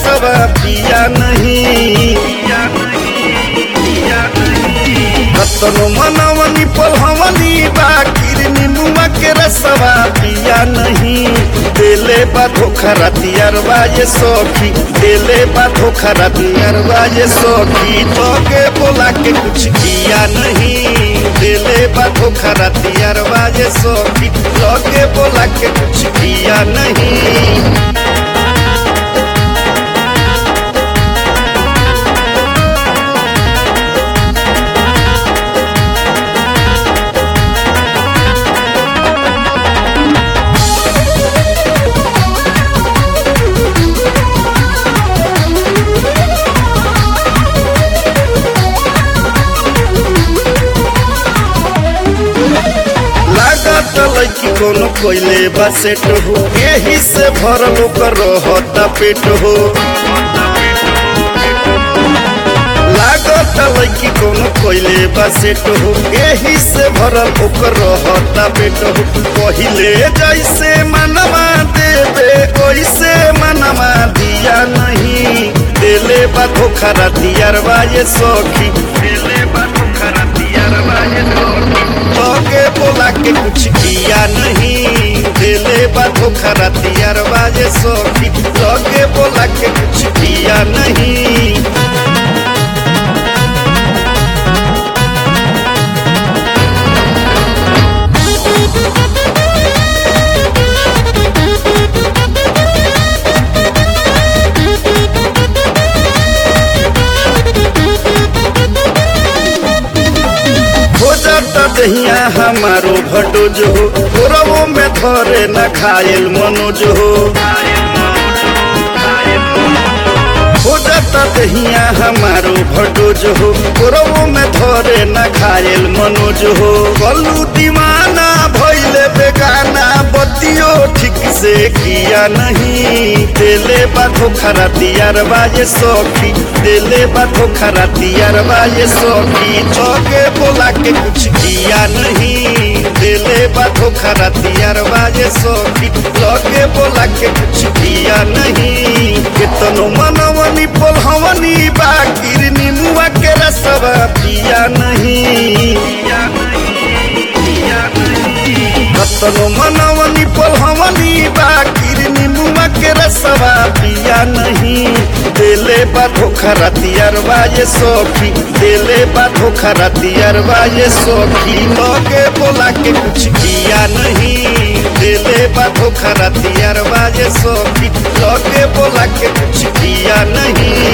रसवा पिया नहीं रतनो मनवनी पलहवनी बाकिर निमुआ के रसवा पिया नहीं देले बा धोखा रतियरवा ये सखी देले बा धोखा रतियरवा ये सखी तोके बोला के कुछ किया नहीं देले बा धोखा रतियरवा ये सखी तोके बोला के कुछ किया नहीं लागत लड़की कोनो कोइले बा सेट हो यही से भरल ओकर रहता पेट हो लागत लड़की कोनो कोइले बा सेट हो यही से भरल ओकर रहता पेट हो पहिले जैसे मनवा देवे ओइसे मनवा दिया नहीं देले बा धोखा रतियरवा ये सखी देले बा धोखा रतियरवा ये सखी तोके बोला के कुछ किया नहीं दिले बा धोखा रतियरवा ये सखी तोके बोला के कुछ किया नहीं हो जाता दहिया हमारो भटोज हो गोरवो में धरे न खायल मनोज हो हो जाता दहिया हमारो भटोज हो गोरवो में धरे न खायल मनोज हो कलू दीवाना भैले बेगाना बतियो ठीक से किया नहीं दिले बाधो खरा दियार बाजे सखी दिले बाधो खरा दियार बाजे सखी चौके बोला के कुछ किया नहीं दिले बाधो खरा दियार बाजे सखी चौके बोला के कुछ किया नहीं कितनो मनवनी पोलहवनी बाकिर निमुआ के रसवा पिया नहीं पिया नहीं पिया नहीं रतनो मनवनी पलहवनी बाकिर निमुआ के रसवा पिया नहीं देले बा धोखा रतियरवा ये सखी देले बा धोखा रतियरवा ये सखी लगे बोला के कुछ किया नहीं देले बा धोखा रतियरवा ये सखी लगे बोला के कुछ किया नहीं